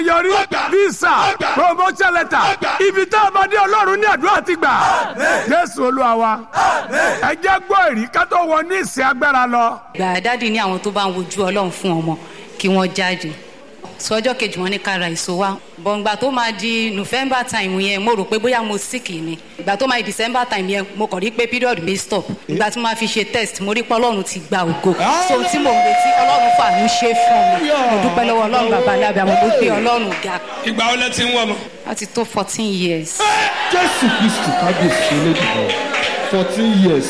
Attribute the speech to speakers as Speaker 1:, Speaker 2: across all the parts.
Speaker 1: yọrí visa promotion letter ibi tá a bá dé ọlọ́run ní àdúrà ti gbà jésù olúwa wa ẹ jẹ́ gbọ́ èrí ká tó wọ ní ìsìn agbára lọ.
Speaker 2: gbà dáàdi ní àwọn tó bá ń wojú ọlọ́run fún ọmọ kí wọ́n jáde sọjọ́ kejì wọn ní ká ra èso wa bọ̀ǹgbà tó máa di november time yẹn mo rò pé bóyá mo sick ni ìgbà tó máa di december time yẹn mo kàn rí pé period mi stop ìgbà tí mo máa fi ṣe test mo rí pé ọlọ́run ti gba ògo so ohun tí mo ń retí ọlọ́run fàánú ṣe fún mi mo dúpẹ́ lọ́wọ́ ọlọ́run bàbá alábẹ́ àwọn gbogbo ọlọ́run ga
Speaker 3: ìgbà wo lẹ ti ń wọ ọmọ.
Speaker 2: láti tó fourteen years.
Speaker 4: jésù kristu kábíyèsí elédùnmọ̀ fourteen years.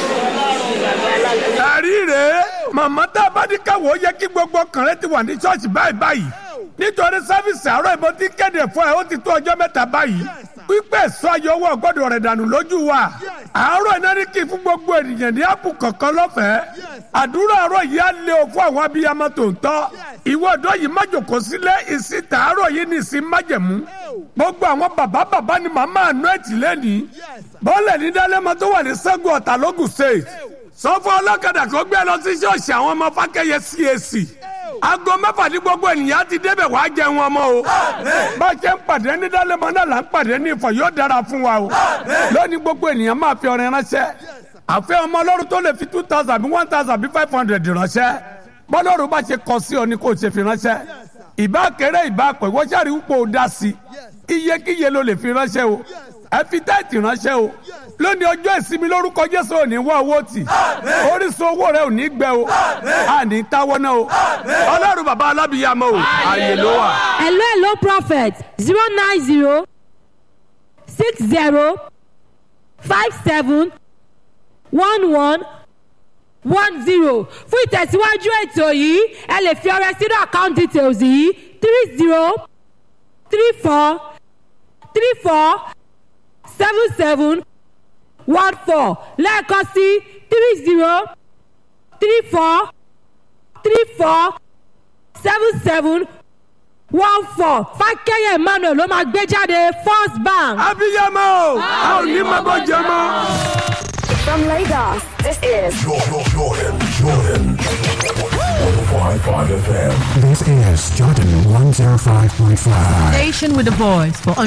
Speaker 1: ẹ̀rí rèé màmá tá a bá ní káwọ́ yẹ kí gbogbo kànrẹ́ ti wà ní ṣọ́ọ̀ṣì báyìí báyìí nítorí sáfìsì àárọ̀ ìbọn tí kéde fún ẹ ó ti tó ọjọ́ mẹ́ta báyìí pípẹ́ sọ ayọ̀ owó ọgọ́dọ̀ rẹ̀ dànù lójú wa àárọ̀ iná ní kí fún gbogbo ènìyàn ní àpò kọ̀ọ̀kan lọ́fẹ̀ẹ́ àdúrà àárọ̀ yìí á lé o fún àwọn abiyamọ tòótọ́ ìwọ ọ̀dọ́ yìí má jòkó sílẹ̀ ìsìn tàárọ̀ yìí ní ìsìn májẹ̀mú gbogbo àwọn bàbá bàbá ni màmá àánú ẹ̀tì lẹ́nìí bọ́ọ̀lẹ̀ ní dálẹ́mọ tó wà ní sẹ́gun ọ̀tà lógùn state sọ fún ọlọ́kadà kó gbé lọ sí ṣọ́ọ̀ṣì àwọn ọmọ fákẹ́yẹ cac aago mẹ́fà ní gbogbo ènìyàn ti débẹ̀ wàá jẹun ọmọ o bá a ṣe ń pàdé ní dálẹ́mọ náà là ń pàdé ní ìfọ̀ yóò dára fún wa o lónìí gbogbo ènìyàn máa fi ọrẹ ránṣẹ́ àfẹ́ ọmọ ọlọ́run tó lè fi two thousand bí one thousand bí five hundred ránṣẹ́ bọ́lọ́run bá ṣe kọ sí ọ ni kò ṣe fi ránṣẹ́ ìbá kéré ìbá pẹ̀ wọ́n ṣàrí wúpọ̀ ó dá sí iyekíye ló lè fi ránṣẹ́ o ẹ fi táìtì ránṣẹ́ o lónìí ọjọ́ ìsinmi lórúkọ jésù ò ní wá owó tì orísun owó rẹ ò ní gbẹ o àní táwọ́ náà o ọlọ́run bàbá alábìyàmọ o àyè ló wà.
Speaker 5: hello hello prophet zero nine zero six zero five seven one one one zero fún ìtẹ̀síwájú ètò yìí ẹ lè fi ọrẹ sínú account details yìí three zero three four three four seven seven one four lẹ́ẹ̀kan sí three zero three four three four seven seven one four fákẹ́yẹ̀ emmanuel ló máa gbé jáde first bank.
Speaker 1: abiyamọ o a ò ní máa bọ jẹ mọ.
Speaker 6: From Lagos, this is
Speaker 7: Jordan, Jordan, Jordan. 105.5 FM.
Speaker 8: This is Jordan 105.5.
Speaker 9: Station with a voice for